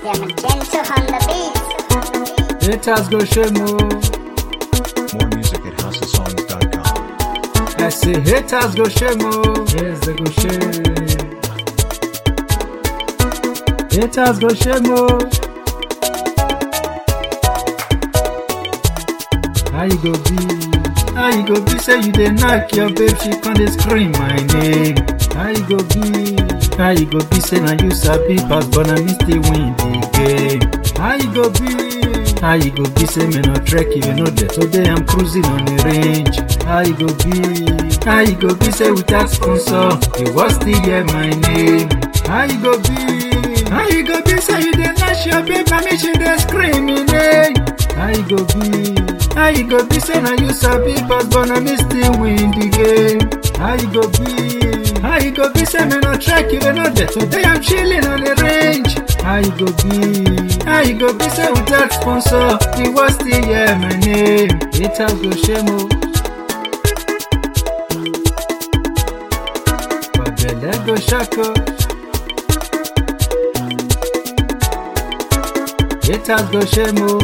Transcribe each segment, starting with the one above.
Yeah, Magenta on the beat. Haters go shame oh. More music at houseofsongs.com. I say haters go shame oh. Yes, they go shame. Haters go shame oh. How you go be? How you go be? Say you dey knock your babe, she come dey scream my name. How you go be? How you go be? Say na you sabi pass, but na me still win the game. How you go be? How you go be? Say me no trek even know that today I'm cruising on the range. How you go be? How you go be? Say without sponsor, you was still hear my name. How you go be? How you go be? Say you dey knock your babe, na me she dey scream my name. How you go be? How you go be? Say na you sabi pass, but na me still win the game. How you go be? How you go be? Say me no track, you know that today I'm chilling on the range. How you go be? How you go be? Say without sponsor, the was still hear my name. Haters go shame oh. But belle go shako. Haters go shame oh.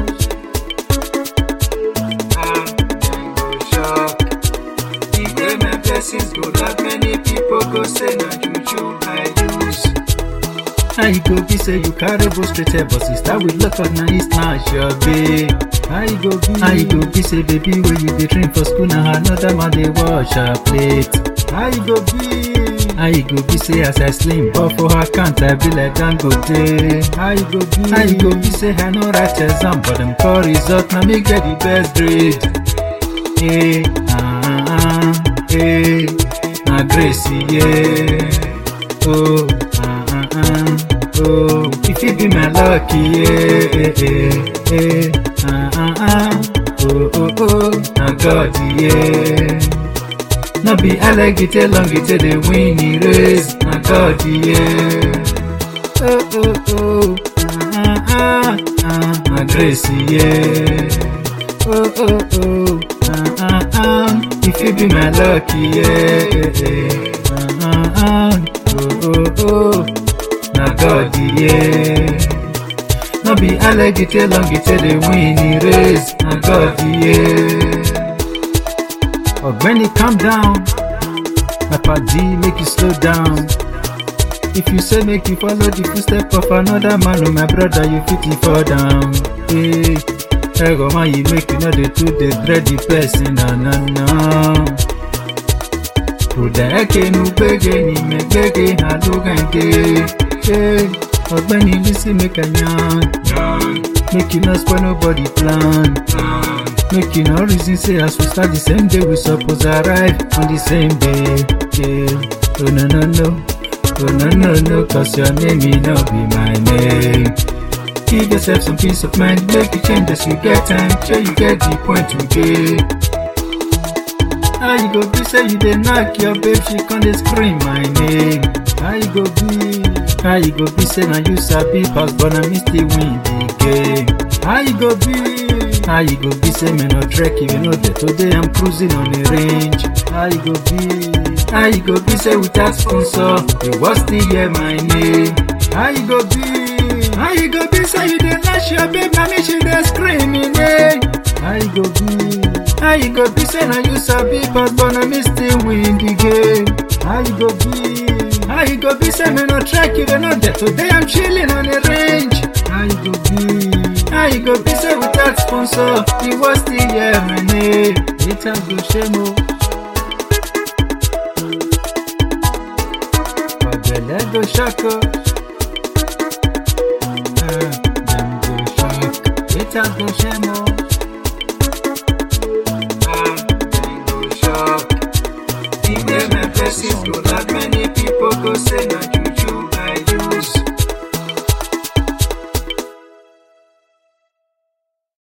Ah, dem go shock. The way my blessings go, that many people go say na juju I use. How you go be say you carry go straight head, but sister with luck on na it's not your babe. How you go be? How you go be say baby when you dey train for school na another man dey wash her plate. How you go be? How you go be say as I slim but for her account I be like Dangote. How you go be? How you go be say I no write exam but dem call result na me get the best grade. Hey, ah, ah, hey, na grace, yeah. Oh, ah, ah, ah, oh, if it be my lucky, yeah, eh, eh, eh, ah, ah, ah, oh, oh, oh, na God, yeah. No be alligator long it dey win the race, na God, yeah. Oh, oh, oh, ah, ah, ah, ah, na grace, yeah. Oh, oh, oh, ah, ah, ah, if you be my lucky, yeah, ah, ah, ah, oh, oh, oh, na God, yeah. No be alligator long it dey win the race, na God, yeah. Ọ̀gbẹ́ni calm down, my padi make you slow down. If you say make you follow the footstep of another man, oh my brother, you fit to fall down. Hey, ego man, you make you know the truth, dey dread the person, na na na. Kódà ẹ̀kẹ́ nu gbẹ́gẹ́ ni mẹ́gbẹ́gẹ́ àlógànge. Hey, ọ̀gbẹ́ni Bísí make I yarn, make you no spoil nobody plan. Make you no reason say as we start the same day, we suppose arrive on the same day. Yeah. Oh no no no, oh no no no, cause your name may not be my name. Give yourself some peace of mind, make you change as you get time, sure you get the point to get. How you go be say you dey knock your babe, she come dey scream my name. How you go be? How you go be say na you sabi pass, but na me still win the game. How you go be? How you go be say me no trek even know that today I'm cruising on the range. How you go be? How you go be say without sponsor, you was still hear my name. How you go be? How you go be say you dey lash your babe, na me she dey scream my name. How you go be? How you go be say na you sabi pass, but na me still win the game. How you go be? How you go be say me no trek even know that today I'm chilling on the range. How you go be? How you go be say without sponsor, you was still hear my name. Haters go shame oh. But belle go shako. Ah, dem go shock. Haters go shame oh. Ah, dem go shock. The way my blessings go, that many people go say na